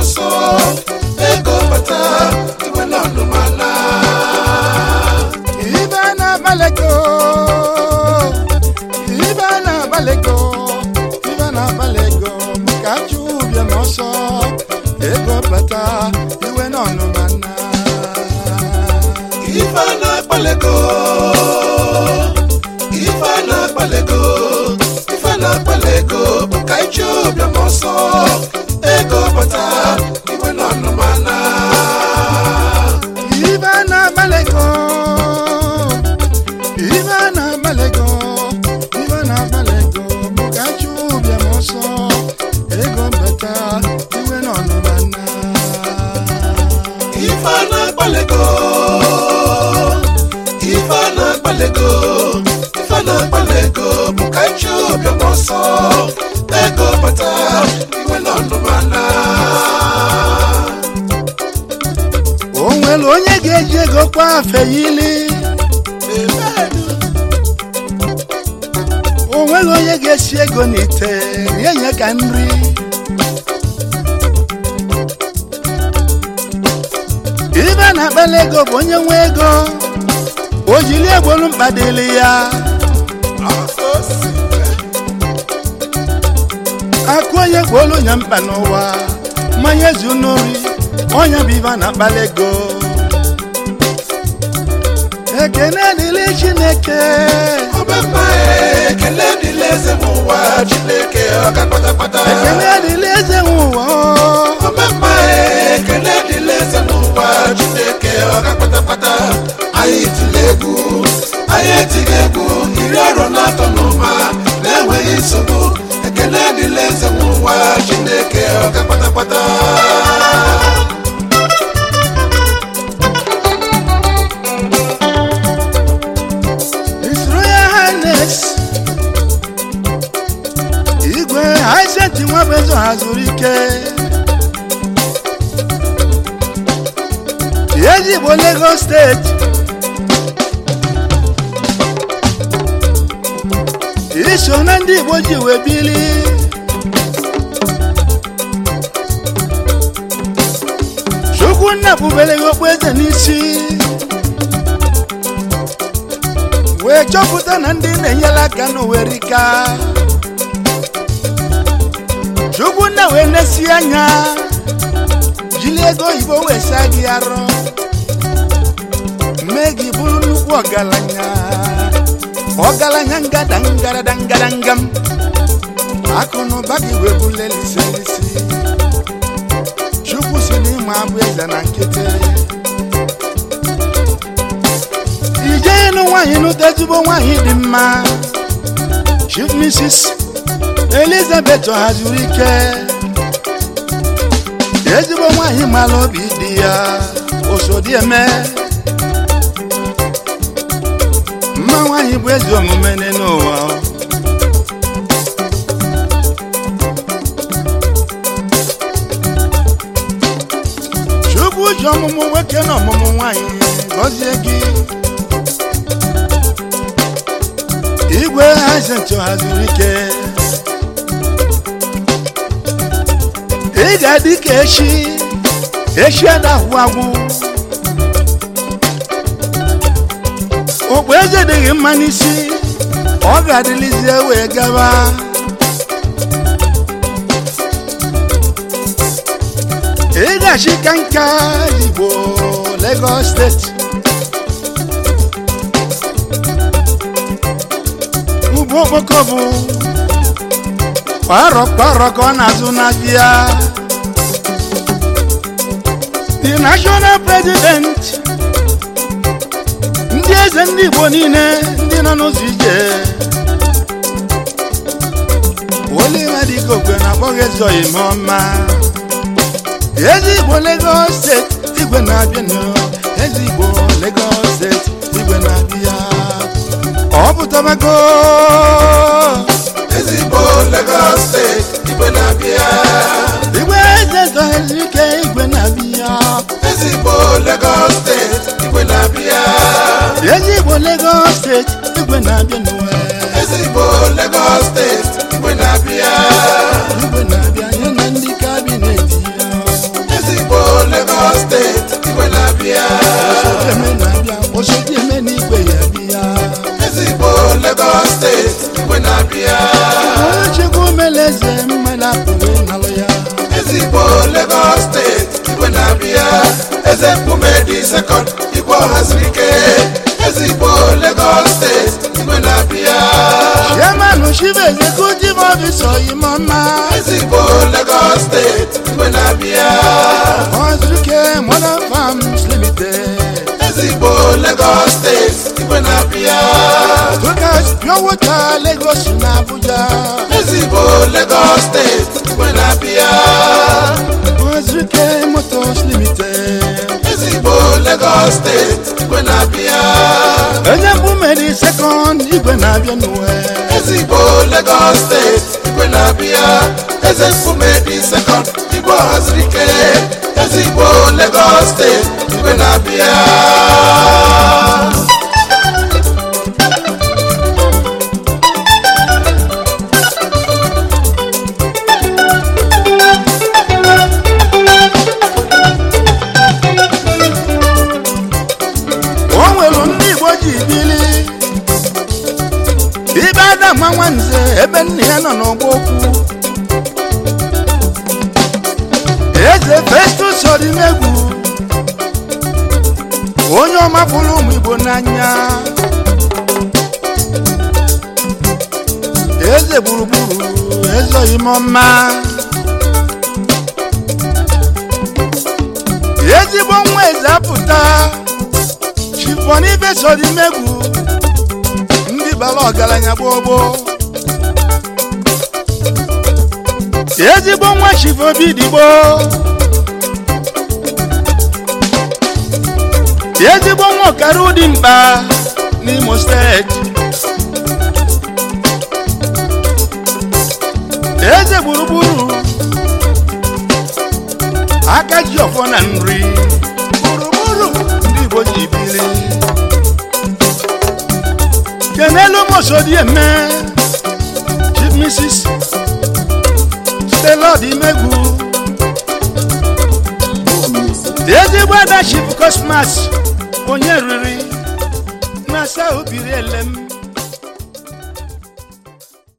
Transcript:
ọsọ ego bata iwe na ọnụmana ibe na-agbalego ibe na-agbalego ibe na-agbalego ka achụ ụbịam ọsọ ego bata iwe n'ọnụmana ife na-akpalego ife na-akpalego ife na-akpalego bụ ka ije ụbịam ọsọ ego bata iwe na ọnụmana ibe na-agbalego ibe na-agbalego ibe na-agbalego ka achụ ụbịam ọsọ ego bata iwe n'ọnụmana ife na-akpalego ife na-akpalego ife na-akpalego bụ ka ije ụbịam ọsọ ego bata iwe na ọnụmana o nwere onye ga-eji ego kwa afe yili o nwere onye ga-esi ego n'ite rie nye ka nri ibe na-akpali ego bụ onye nwe ego o jiri egbolu mkpa dịrị ya akụ onye gbolu nya mkpa n'ụwa mmanya zu n'ori onye bụ ibe na-akpali ego ekene dịrị chineke ọbẹ̀mà ekele dịla eze m ụwa chineke ọka kpatakpata ekene dịrị eze nwe ụwa ọbẹ̀mà ekele dịla eze m ụwa chineke ọka kpatakpata anyị tiri egwu anyị etighị egwu iri arọ na atọ n'ụma na-enweghị nsogbu ekele dịla eze m ụwa chineke ọka kpatakpata His Royal Highness igwe Hyacinth Nwabezo hazuru ike ezigbo Lagos steeti iso na ndị Igbo ji wee bili Chukwunna bubere gị okpueze n'isi wee chọpụta na ndị na-enyere aka n'owerika Chukwunna wee nesi anya jiri ego oyibo wee saa gị arọ mee gị bụrụ nnukwu ọgaranya ọgaranya ngada ngarada ngaradangam akụ na ụba gị wee bụle liselisi Chukwu si n'ịma abụ eze na nkịtị ije ịnụ nwaanyị n'ụta ezigbo nwaanyị dị mma chief mrs elizabeth hazuru ike ezigbo nwaanyị mara obi dị ya osodieme mma nwaanyị bụ ezi omume n'ụwa chukwu ji ọmụmụ nwoke na ọmụmụ nwaanyị gọzie gị igwe Hyacinth haziri ike ị ga-adị ka echi echi adahụ agwụ okpu eze dịghị mma n'isi ọ ga-adịlizie wee gaba ị ga-achị ka nka igbo Lagos steeti ugbo okpoko bụ kwarọ kwarọ ka ọ na-azụ n'abịa the national president ndị eze ndị igbo niile ndị nọ n'ụzọ ije olimadikogwe na-akpọghị eze ime ọma eze igbo Lagos steeti igwe na-abịa eze igbo Lagos steeti igwe na-abịa ọ pụtabago ezigbo Lagos steeti igwe na-abịa igwe eze zọghịrị ike igwe na-abịa ezigbo Lagos steeti igwe na-abịa eze igbo Lagos steeti igwe na-abịa n'uwe ezigbo Lagos steeti igwe na-abịa igwe na-abịa ya na ndị kabinet ya eze mmadụ apụghị ịnalụ ya ezigbo Lagos steeti igwe na-abịa eze mkpume dị sekọnd igwe ọhaziri ike ezigbo Lagos steeti igwe na-abịa chairman chief executive officer oyimọma ezigbo Lagos steeti igwe na-abịa ọzụke modern farms limited ezigbo Lagos steeti igwe na-abịa Lucas pure water lagos na abuja ezigbo Lagos steeti igwe na-abịa ọzụke motors limited ezigbo Lagos steeti igwe na-abịa onye mbumeri sekọnd igwe na-abịa n'uwe ezigbo Lagos steeti igwe na-abịa eze mkpume dị sekọnd igwe ọhaziri ike ezigbo Lagos steeti igwe na-abịa o nwere ndị igbo ji bili ibe adama nwanze ebe nna ya nọ n'ọgba okwu eze festus odimegwu onye ọma fụrụ ụmụ igbo n'anya eze gburugburu eze oyimọma ezigbo nwa eze apụta chifọn ibe sodimegwu ndị bara ọgaranya gbogbo ezigbo nwa chifobi digbo ezigbo nwa ọkara ụdị mkpa n'imo steeti eze gburugburu aka ji ọfọ na nri gburugburu ndị igbo ji biri kenelu mosodieme chief mrs stelod imegwu ezigbo ada chief cosmas onye riri na asa obiri elem